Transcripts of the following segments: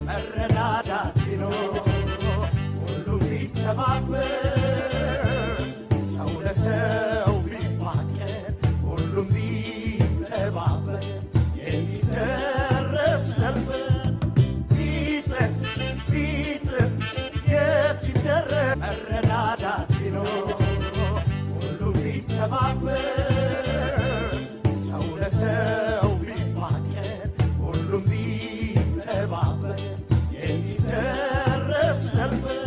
መረዳዳት ቢኖር ሁሉም ቢተባበር ሰው ለሰው ቢፋቀር ሁሉም ቢተባበር የት ይደረስ ነበር ቢጥር ቢጥር የት ይደረስ መረዳዳት ቢኖር ሁሉም ቢተባበር ሰው ለሰው ቢፋቀር ሁሉም ቢተባበር የት ይደረስ ነበር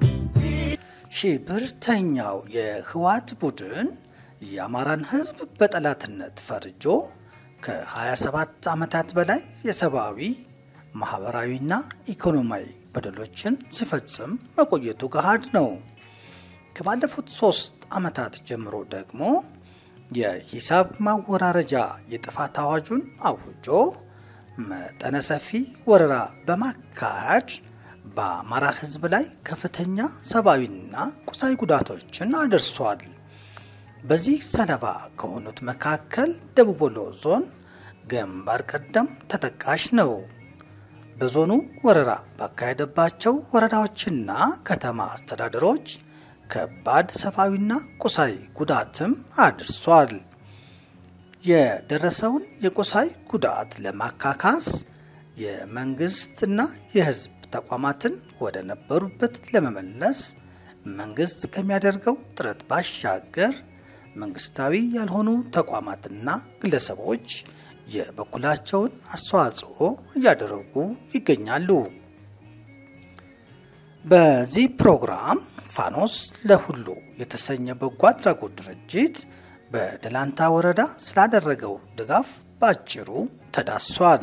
ሽብርተኛው የህወሓት ቡድን የአማራን ህዝብ በጠላትነት ፈርጆ ከ27 ዓመታት በላይ የሰብአዊ ማኅበራዊና ኢኮኖሚያዊ በደሎችን ሲፈጽም መቆየቱ ገሃድ ነው። ከባለፉት ሶስት ዓመታት ጀምሮ ደግሞ የሂሳብ ማወራረጃ የጥፋት አዋጁን አውጆ መጠነ ሰፊ ወረራ በማካሄድ በአማራ ህዝብ ላይ ከፍተኛ ሰብአዊና ቁሳዊ ጉዳቶችን አድርሷል። በዚህ ሰለባ ከሆኑት መካከል ደቡብ ወሎ ዞን ግንባር ቀደም ተጠቃሽ ነው። በዞኑ ወረራ ባካሄደባቸው ወረዳዎችና ከተማ አስተዳደሮች ከባድ ሰብአዊና ቁሳዊ ጉዳትም አድርሷል። የደረሰውን የቁሳዊ ጉዳት ለማካካስ የመንግስትና የህዝብ ተቋማትን ወደ ነበሩበት ለመመለስ መንግስት ከሚያደርገው ጥረት ባሻገር መንግስታዊ ያልሆኑ ተቋማትና ግለሰቦች የበኩላቸውን አስተዋጽኦ እያደረጉ ይገኛሉ። በዚህ ፕሮግራም ፋኖስ ለሁሉ የተሰኘ በጎ አድራጎት ድርጅት በደላንታ ወረዳ ስላደረገው ድጋፍ በአጭሩ ተዳሷል።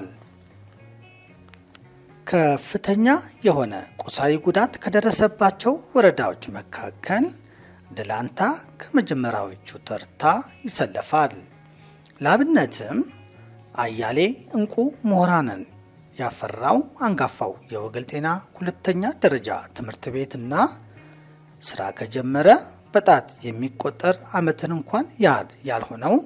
ከፍተኛ የሆነ ቁሳዊ ጉዳት ከደረሰባቸው ወረዳዎች መካከል ደላንታ ከመጀመሪያዎቹ ተርታ ይሰለፋል። ለአብነትም አያሌ እንቁ ምሁራንን ያፈራው አንጋፋው የወገል ጤና ሁለተኛ ደረጃ ትምህርት ቤትና ስራ ከጀመረ በጣት የሚቆጠር ዓመትን እንኳን ያህል ያልሆነው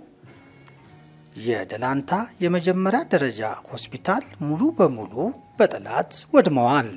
የደላንታ የመጀመሪያ ደረጃ ሆስፒታል ሙሉ በሙሉ በጠላት ወድመዋል።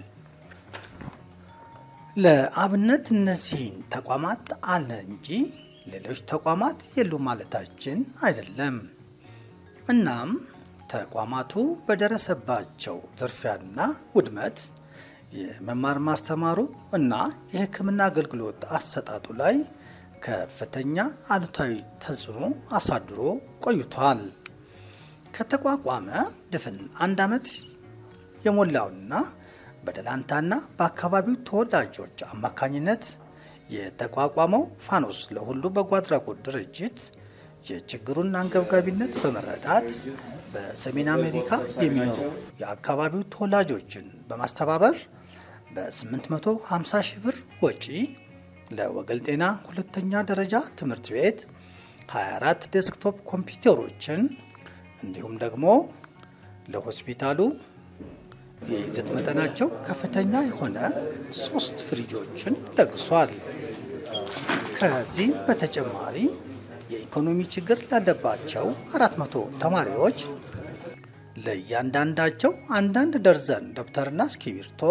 ለአብነት እነዚህን ተቋማት አለ እንጂ ሌሎች ተቋማት የሉ ማለታችን አይደለም። እናም ተቋማቱ በደረሰባቸው ዝርፊያና ውድመት የመማር ማስተማሩ እና የሕክምና አገልግሎት አሰጣጡ ላይ ከፍተኛ አሉታዊ ተጽዕኖ አሳድሮ ቆይቷል። ከተቋቋመ ድፍን አንድ ዓመት የሞላውና በደላንታና በአካባቢው ተወላጆች አማካኝነት የተቋቋመው ፋኖስ ለሁሉ በጎ አድራጎት ድርጅት የችግሩን አንገብጋቢነት በመረዳት በሰሜን አሜሪካ የሚኖሩ የአካባቢው ተወላጆችን በማስተባበር በ850 ሺህ ብር ወጪ ለወገል ጤና ሁለተኛ ደረጃ ትምህርት ቤት 24 ዴስክቶፕ ኮምፒውተሮችን እንዲሁም ደግሞ ለሆስፒታሉ የይዘት መጠናቸው ከፍተኛ የሆነ ሶስት ፍሪጆችን ለግሷል። ከዚህም በተጨማሪ የኢኮኖሚ ችግር ላለባቸው 400 ተማሪዎች ለእያንዳንዳቸው አንዳንድ ደርዘን ደብተርና እስክሪብቶ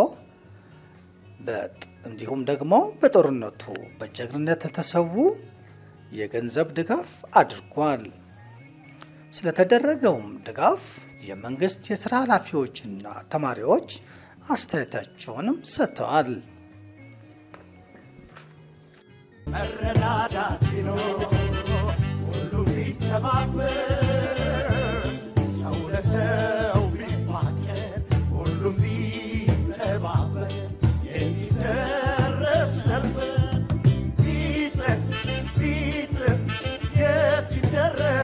እንዲሁም ደግሞ በጦርነቱ በጀግንነት ለተሰዉ የገንዘብ ድጋፍ አድርጓል። ስለተደረገውም ድጋፍ የመንግስት የስራ ኃላፊዎችና ተማሪዎች አስተያየታቸውንም ሰጥተዋል። መረዳዳት ቢኖር ሁሉም ቢተባበር ሰው ለሰው ቢፋቀር ሁሉም ቢተባበር የት ይደረስ ነበር ቢጥር ቢጥር የት ይደረስ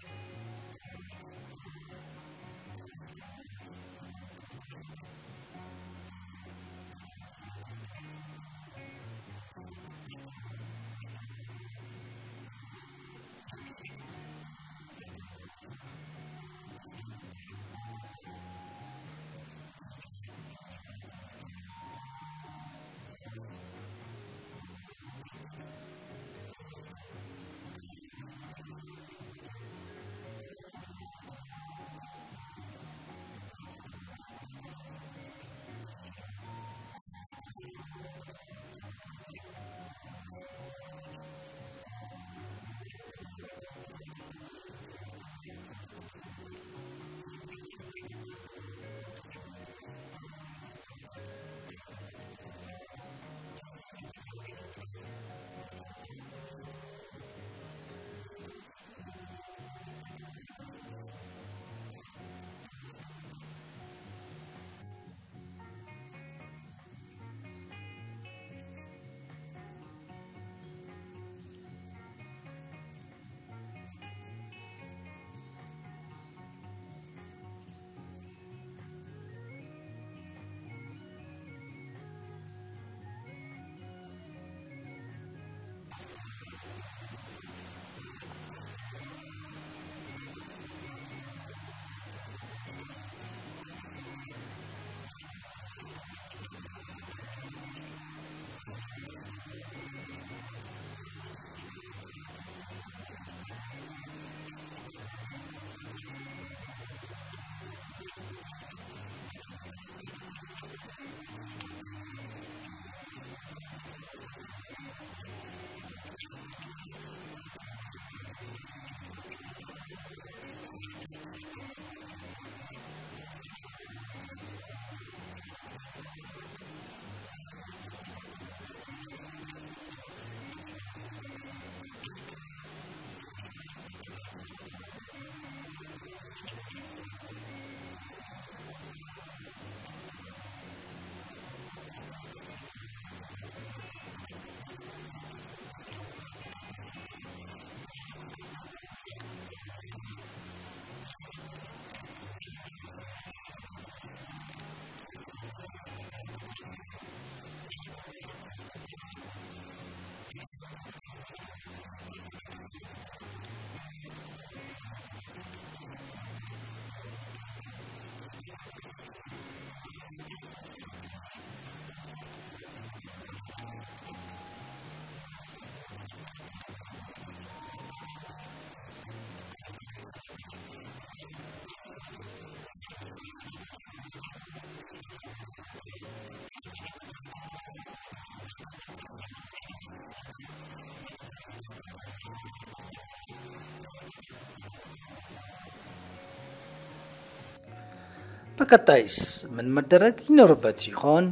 በቀጣይስ ምን መደረግ ይኖርበት ይሆን?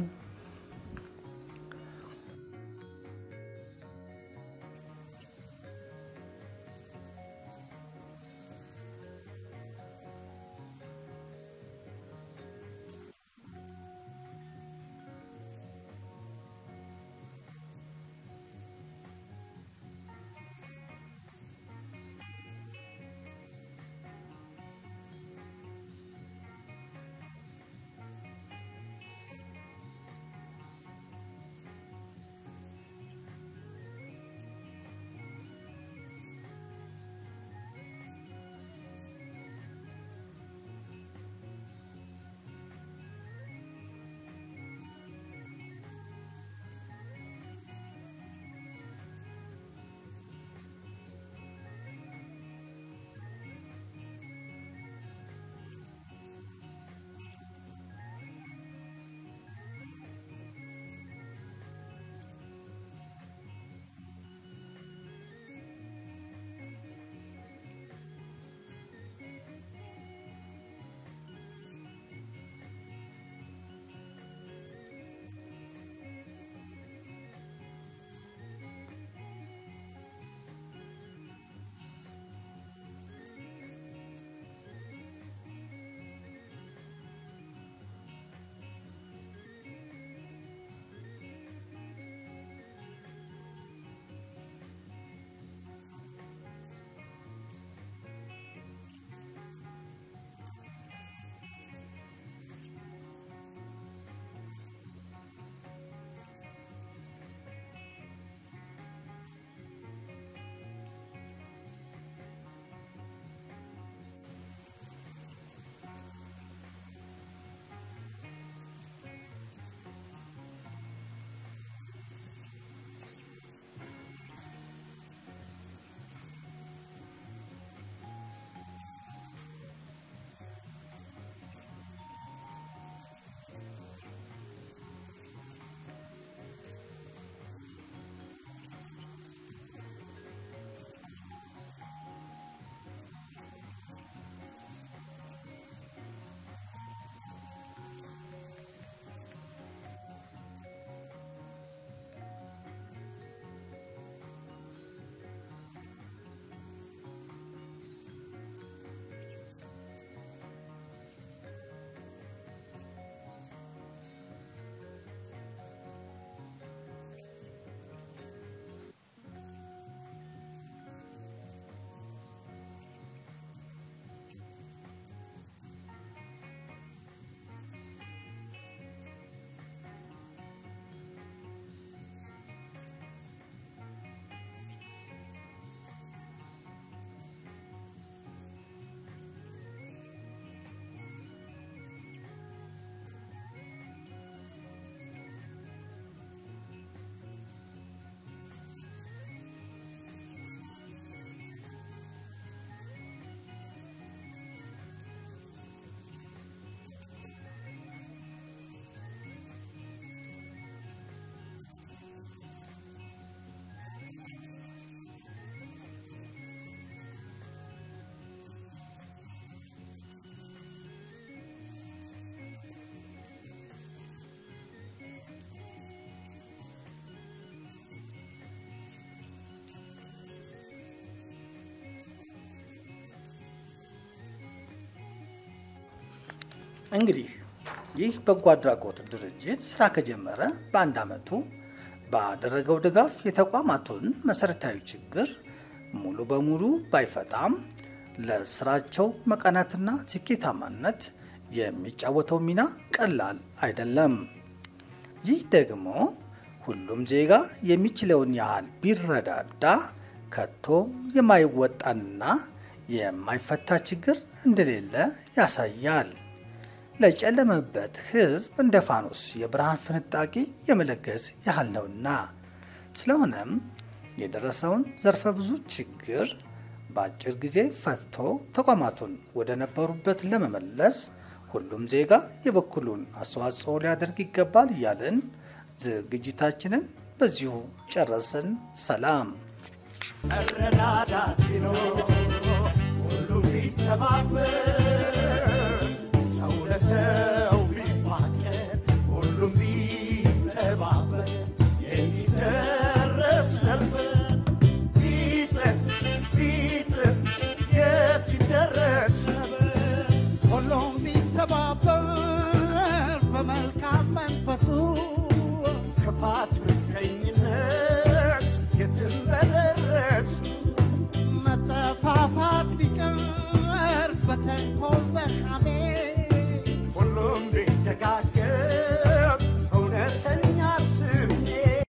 እንግዲህ ይህ በጎ አድራጎት ድርጅት ስራ ከጀመረ በአንድ ዓመቱ ባደረገው ድጋፍ የተቋማቱን መሰረታዊ ችግር ሙሉ በሙሉ ባይፈታም ለስራቸው መቃናትና ስኬታማነት የሚጫወተው ሚና ቀላል አይደለም። ይህ ደግሞ ሁሉም ዜጋ የሚችለውን ያህል ቢረዳዳ ከቶ የማይወጣንና የማይፈታ ችግር እንደሌለ ያሳያል። ለጨለመበት ሕዝብ እንደ ፋኖስ የብርሃን ፍንጣቂ የመለገስ ያህል ነውና። ስለሆነም የደረሰውን ዘርፈ ብዙ ችግር በአጭር ጊዜ ፈትቶ ተቋማቱን ወደ ነበሩበት ለመመለስ ሁሉም ዜጋ የበኩሉን አስተዋጽኦ ሊያደርግ ይገባል እያልን ዝግጅታችንን በዚሁ ጨረስን። ሰላም። መረዳዳት ቢኖር ሁሉም ቢተባበር ሰው ለሰው ቢፋቀር ሁሉም ቢተባበር የት ይደረስ ነበር? ቢጥር ቢጥር የት ይደረስ ነበር? ሁሉም ቢተባበር በመልካም መንፈሱ ክፋት፣ ምቀኝነት የትም በደረስ መጠፋፋት ቢቀር በተንኮል በሐሜት